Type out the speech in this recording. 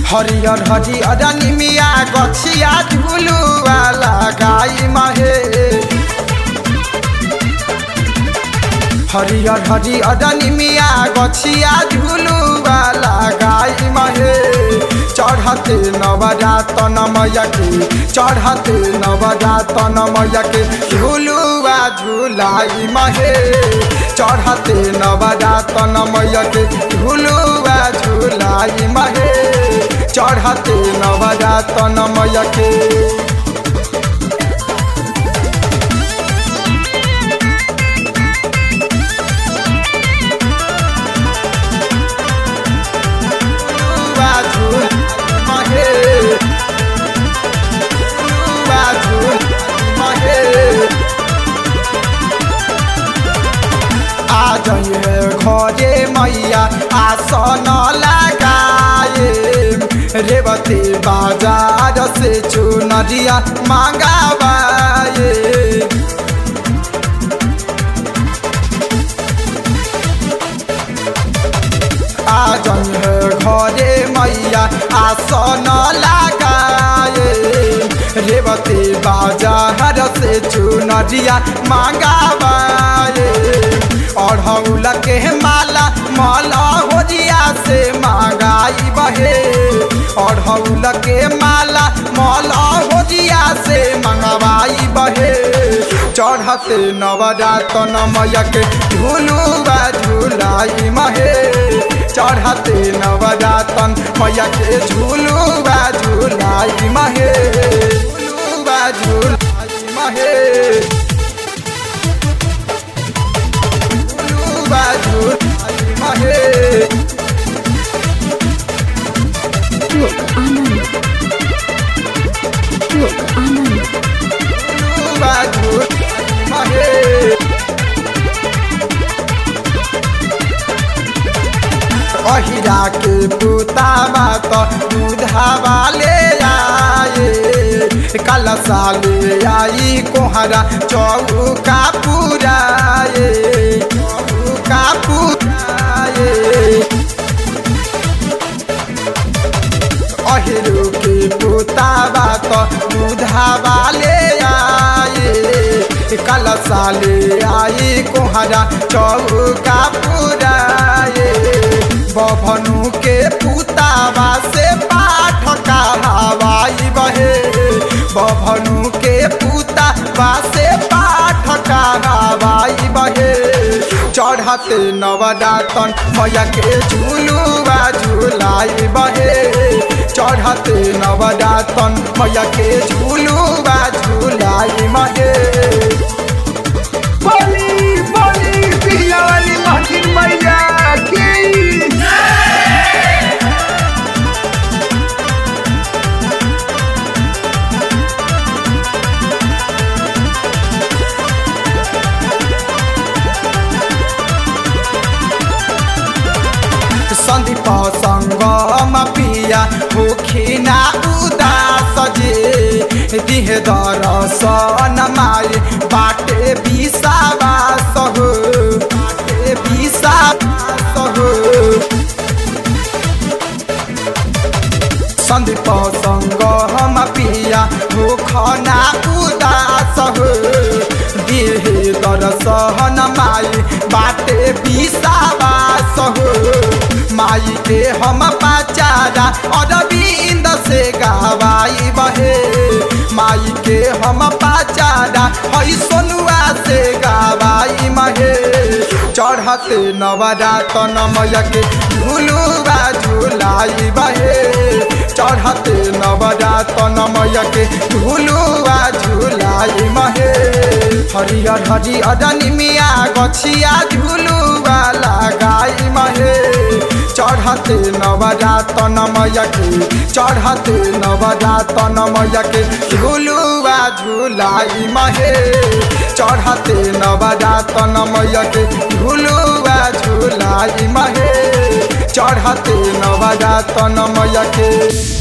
हरियर हरियर निमिया गछिया झुलुआ लगाई महे हरियर हरियर निमिया गछिया झुलुआ लगाई महे चढ़ते नवरातन मैया के चढ़ते नवरातन मैया के झुलुआ झुलाई महे चढ़ते नवरातन मैया के झुलुआ झुलाई महे चढ़ते नवरातन मैया के झुलुआ झुलाई महे झुलुआ झुलाई महे आ जाइए घरे मैया आसन लगाए रेवती बाजार से चुनरिया मंगावाए आ जाइए घरे मैया आसन लगाए रेवती बाजार से चुनरिया मंगावाए अढ़ौल के माला माला होजिया से मंगाई बहे अढ़ौल के माला माला होजिया से मंगवाई बहे चढ़ते नवरातन मैया के झुलुआ झुलाई महे चढ़ते नवरातन मैया के झुलुआ झुलाई महे झुलुआ झुलाई महे झुलुआ झुलाई महे Look, Anand. Look, Anand. झुलुआ झुलाई महे अहिरा के पुतावा तो दूधावा ले आए कल साले आई कोहरा चौका पुराए चौका पुराए अहिरो के पुतावा तो दूधावा ले आए कल साले आई कोहरा चौका पुराए बभनु के पुतावा से पाठ कहावाई बहे बभनु के पुतावा से पाठ कहावाई बहे चढ़ते नवरातन मैया के झुलुआ झुलाई बहे चढ़ते नवरातन मैया के झुलुआ झुलाई महे बोली बोली पिया वाली महकिन मैया की सन्दीप सङ्गम पिया भुखिना उदास जे दिह दरसन माए बाटे विषावास हो बाटे विषावास हो सन्दीप सङ्गम पिया भुखना उदास हो दिह दरसन माई बाटे विषावास हो माई के हम पाचारा अरविंद से गवाई बहे माई के हम पाचारा हई सोनुआ से गवाई महे चढ़ते नवरातन मैया के झुलुआ झुलाई बहे चढ़ते नवरातन मैया के झुलुआ झुलाई महे हरियर हरियर निमिया गछिया झुलुआ लगाई महे चढ़ते नवरातन मैया के चढ़ते नवरातन मैया के झुलुआ झुलाई महे चढ़ते नवरातन मैया के झुलुआ झुलाई महे चढ़ते नवरातन मैया के